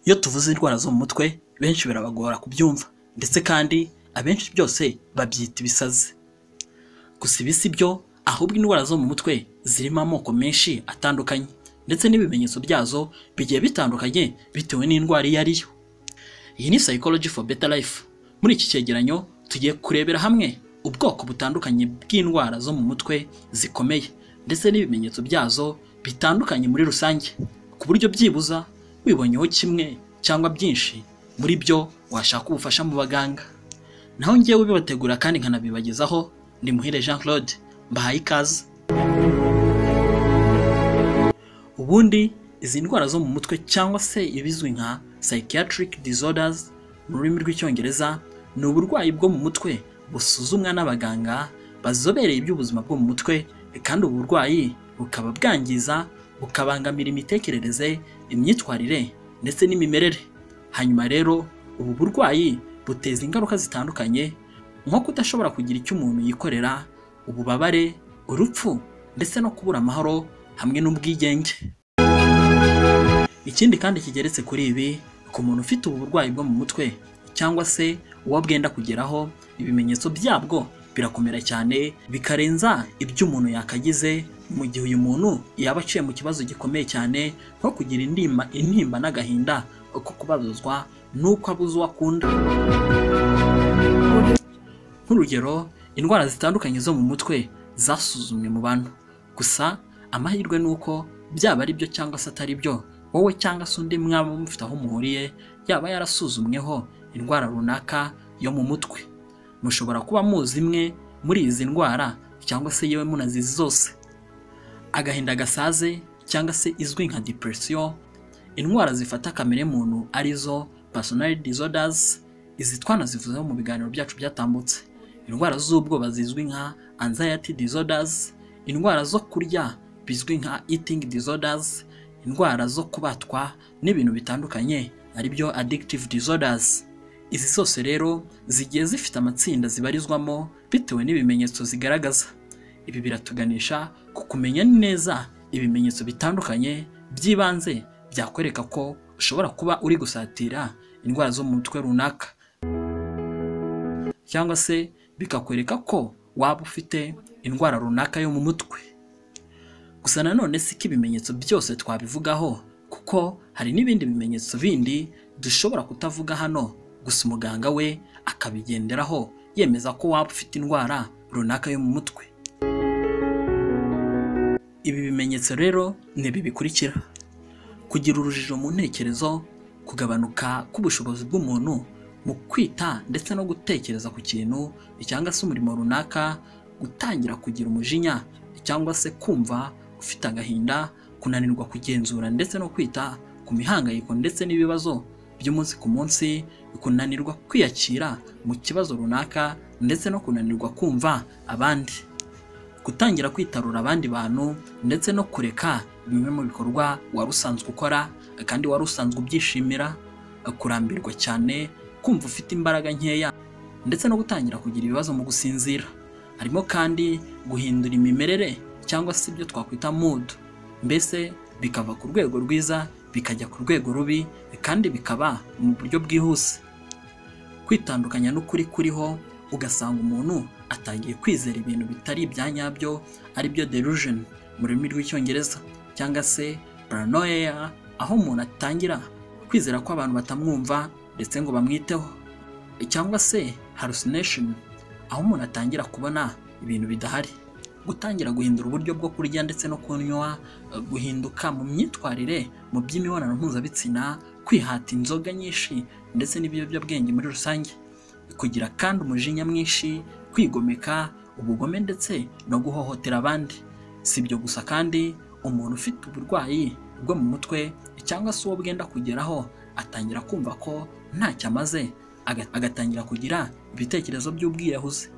Iyo tuvuze indwara zo mu mutwe benshi birabagora kubyumva ndetse kandi abenshi byose babyita ibisazi, gusa ibi si byo ahubwo indwara zo mu mutwe zirimo amoko menshi atandukanye ndetse n'ibimenyetso byazo bigiye bitandukanye bitewe n'indwara iyo ari yo. Iyi ni Psychology for Better Life, muri iki cyegeranyo tugiye kurebera hamwe ubwoko butandukanye bw'indwara zo mu mutwe zikomeye ndetse n'ibimenyetso byazo bitandukanye muri rusange, ku buryo byibuza wibonyeho kimwe cyangwa byinshi muri byo washaka ubufasha mu baganga, naho ngewe ubibategura kandi nkanabibagezaho ni Muhire Jean Claude mbahaye ikaze. Ubundi izi ndwara zo mu mutwe cyangwa se ibizwi nka psychiatric disorders mu rurimi rw'icyongereza ni uburwayi bwo mu mutwe busuzumwa n'abaganga bazobereye iby'ubuzima bwo mu mutwe kandi ubu burwayi bukaba bwangiza bukabangamira imitekerereze, imyitwarire ndetse n'imimerere. Hanyuma rero ubu burwayi buteza ingaruka zitandukanye nko kudashobora kugira icyo umuntu yikorera, ububabare, urupfu ndetse no kubura amahoro hamwe n'ubwigenge. Ikindi kandi kigeretse kuri ibi, ku muntu ufite ubu burwayi bwo mu mutwe cyangwa se uwo bwenda kugeraho, ibimenyetso byabwo birakomera cyane bikarenza ibyo umuntu yakagize mu gihe uyu muntu yaba aciye mu kibazo gikomeye cyane nko kugira indimba intimba n'agahinda ko kubabazwa n'uko abuze uwo akunda. Nk'urugero, indwara zitandukanye zo mu mutwe zasuzumwe mu bantu, gusa amahirwe ni uko byaba ari byo cyangwa se atari byo, wowe cyangwa se undi mwaba mufite aho muhuriye yaba yarasuzumweho indwara runaka yo mu mutwe, mushobora kuba muzi imwe muri izi ndwara cyangwa se yewe munazizi zose. Agahinda gasaze cyangwa se izwi nka depression, indwara zifata kamere muntu arizo personality disorders, izi twanazivuzeho mu biganiro byacu byatambutse, indwara z'ubwoba zizwi nka anxiety disorders, indwara zo kurya bizwi nka eating disorders, indwara zo kubatwa n'ibintu bitandukanye ari byo addictive disorders. Izi zose rero zigiye zifite amatsinda zibarizwamo bitewe n'ibimenyetso zigaragaza. Ibi biratuganisha ku kumenya neza ibimenyetso bitandukanye by'ibanze byakwereka ko ushobora kuba uri gusatira indwara zo mu mutwe runaka cyangwa se bikakwereka ko waba ufite indwara runaka yo mu mutwe. Gusa nanone si ko ibimenyetso byose twabivugaho kuko hari n'ibindi bimenyetso bindi dushobora kutavuga hano gusa umuganga we akabigenderaho yemeza ko waba ufite indwara runaka yo mu mutwe. Ibi bimenyetso rero ni ibi bikurikira: kugira urujijo mu ntekerezo, kugabanuka k'ubushobozi bw'umuntu mu kwita ndetse no gutekereza ku kintu cyangwa se umurimo runaka, gutangira kugira umujinya cyangwa se kumva ufite agahinda, kunanirwa kugenzura ndetse no kwita ku mihangayiko ndetse n'ibibazo by'umunsi ku munsi, kunanirwa kwiyakira mu kibazo runaka ndetse no kunanirwa kumva abandi, gutangira kwitarura abandi bantu ndetse no kureka bimwe mu bikorwa wari usanzwe ukora kandi wari usanzwe ubyishimira, kurambirwa cyane, kumva ufite imbaraga nkeya ndetse no gutangira kugira ibibazo mu gusinzira, harimo kandi guhindura imimerere cyangwa se ibyo twakwita mood, mbese bikava ku rwego rwiza bikajya ku rwego rubi kandi bikaba mu buryo bwihuse, kwitandukanya n'ukuri kuriho ugasanga umuntu atangiye kwizera ibintu bitari ibya nyabyo ari byo delusion mu rurimi rw'icyongereza cyangwa se paranoia, aho umuntu atangira kwizera ko abantu batamwumva ndetse ngo bamwiteho, cyangwa se hallucination, aho umuntu atangira kubona ibintu bidahari, gutangira guhindura uburyo bwo kurya ndetse no kunywa, guhinduka mu myitwarire mu by'imibonano mpuzabitsina, kwihata inzoga nyinshi ndetse n'ibiyobyabwenge muri rusange, kugira kandi umujinya mwinshi, kwigomeka, ubugome ndetse no guhohotera abandi. Si ibyo gusa kandi umuntu ufite uburwayi bwo mu mutwe cyangwa se uwo bwenda kugeraho atangira kumva ko ntacyo amaze, agatangira kugira ibitekerezo by'ubwiyahuzi.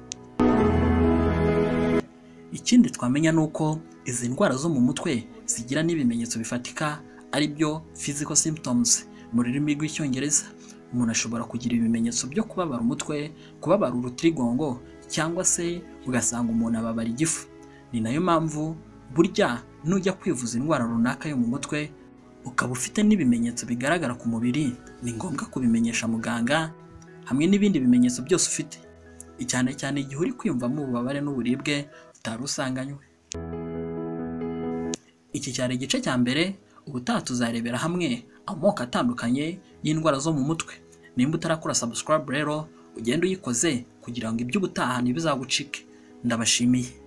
Ikindi twamenya ni uko izi ndwara zo mu mutwe zigira n'ibimenyetso bifatika ari byo physical symptoms mu rurimi rw'icyongereza. Umuntu ashobora kugira ibimenyetso byo kubabara umutwe, kubabara urutirigongo cyangwa se ugasanga umuntu ababara igifu. Ni nayo mpamvu burya nujya kwivuza indwara runaka yo mu mutwe ukaba ufite n'ibimenyetso bigaragara ku mubiri ni ngombwa kubimenyesha muganga hamwe n'ibindi bimenyetso byose ufite cyane cyane igihe uri kwiyumvamo ububabare n'uburibwe utari usanganywe iki cyari igice cya mbere ubutaha tuzarebera hamwe amoko atandukanye y'indwara zo mu mutwe nimba utarakora subscribe rero ugende uyikoze kugira ngo iby'ubutaha ntibizagucike ndabashimiye